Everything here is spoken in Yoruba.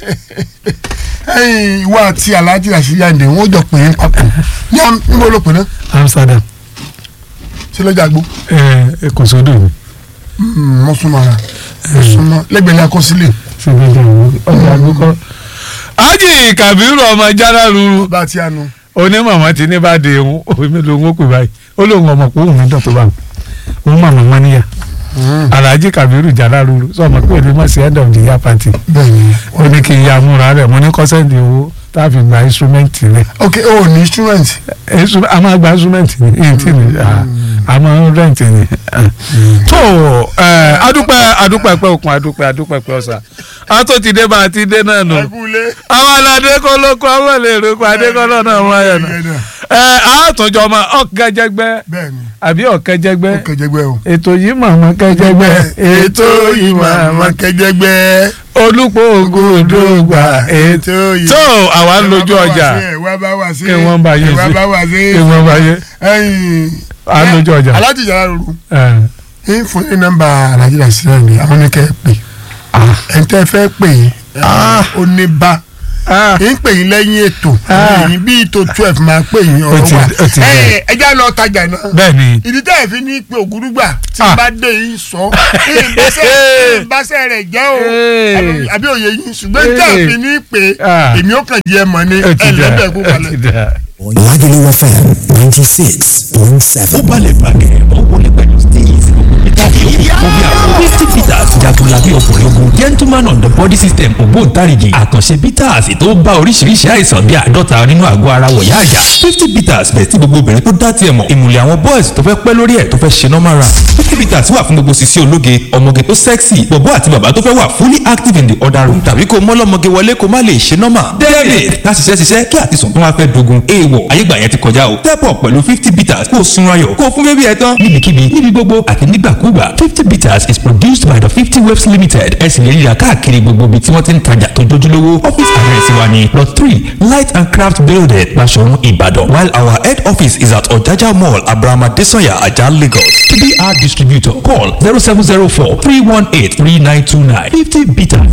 ẹ̀yin ìwọ àti alhaji rasheed ayinde wọn jọ pè é papọ̀ ní am- níbo ló pè náà amsterdam ṣé lọ́jà gbó ẹ kò sódò mi mo súnmọ́ ara mo súnmọ́ lẹ́gbẹ̀ẹ́ ní akọsílẹ̀ ṣe bí ọjà ọjà àgbékọ. ájì kàbírù ọmọ jára ruru bá a ti àánú onímọ̀mọ́ ti ní bá de òun òun mi lòun ó pè báyìí ó lóun ọmọ pé òun mi dàn tó bá wọn òun màmá wọn níyà alhaji kabiru jára ruru sọ ma pé òní mọ̀ sí end of the year party bẹ́ẹ̀ ni ó ní kí n ya múra rẹ̀ mo ní kọ́sẹ́ǹdì owó tá a fi gba instrument rẹ̀ ok o ní instrument Instru- a máa gba instrument ní eighteen ní a máa ń rent ní. tó ẹ, adúpẹ́ adúpẹ́ pẹ́ òkun adúpẹ́ adúpẹ́ pẹ́ ọ̀sà a tó ti dé bá a ti dé náà nù ẹkúlé àwọn aládé kọ́ ló kọ́ àwọn lè rí kọ́ adékọ́lọ́ náà wọ́n ayọ̀ náà ẹ àtúnjọ ọmọ ọ̀kẹ́jẹgbẹ́ bẹ́ẹ̀ ni àbí ọ̀kẹ́jẹgbẹ́ ó kẹjẹgbẹ́ o. ètò yìí màmá kẹjẹgbẹ́ ètò yìí màmá kẹjẹgbẹ́ olùpọ̀ ògùn òdògbà ètò tó àwa ń lójú ọjà wá bá wá sí kí wọ́n bá yé wá sí bá wá sí kí wọ́n bá yé ẹ̀yin à ń lójú ọjà. aláàjì yàrá ruru ẹ, ń fún ní nọ́mbà aláàjì rasheed ayinde àwọn ní kẹ́ ẹ pè ẹ̀ ń tẹ́ fẹ́ pè é ó ní bá ah, ń pè yín lẹ́yìn ètò Ah. ẹ̀yìn bíi tó twelve máa pè yín Ó ọ̀rọ̀ ti- wa ó ti ẹ̀ bẹ̀rẹ̀. ẹ já lọ tajà náà bẹ́ẹ̀ ni ìdí tẹ́ ẹ̀ fi ní pé ògúrúgbà tí Ah. n bá dé yín sọ ìbáṣẹ́ rẹ̀ jẹ́ o Hey. àbí- àbí òye yín ṣùgbọ́n tẹ́ ẹ̀ fi ní pé Ah. èmi ó kàn jẹ́ mọ̀ ní ó ti dà ẹlẹ́bẹ̀ẹ́ kó ó balẹ̀. ti dà. Lagelu FM ninety six point seven. ó balẹ̀ bàgẹ́ ó wọlé pẹ̀lú steez omi àwọn fifty bitters jagunlabi ọkùnrin ogun gentleman on the body system ògbóǹtarìgì àkànṣe bitters tó bá oríṣiríṣi àìsàn bíi àádọ́ta nínú àgọ́ ara wọ̀yá àjà fifty bitters bẹ̀ tí gbogbo obìnrin tó dá tiẹ̀ mọ̀ ìmùlẹ̀ àwọn boys tó fẹ́ pẹ́ lórí ẹ̀ tó fẹ́ ṣe normal run fifty bitters wà fún gbogbo sisi ológe ọmọge tó sexy bọ̀bọ́ àti bàbá tó fẹ́ wà fully active in the other room tàbí kó mọ́lọ́mọge wọlé kó má lè ṣe normal david ká ṣiṣẹ́ ṣiṣẹ́ kí àtisùn tó wá fẹ́ dogun èèwọ̀ ayégbà yẹn ti kọjá o step up pẹ̀lú fifty bitters kó o sunra yọ̀ kó o fún bébí ẹ tán níbikíbi níbi gbogbo àti nígbàkúgbà fifty bitters is produced by the fifty waves limited ẹ sì lè rí i rà káàkiri gbogbo ibi tí wọ́n ti ń tajà tó jójúlówó office address wa ni plot three light and craft building Basọ̀run Ìbàdàn while our head office is at Ọ̀jájá mall Abraham Adesanya Ajah Lagos to be our distributor call zero seven zero four three one eight three nine two nine fifty bitters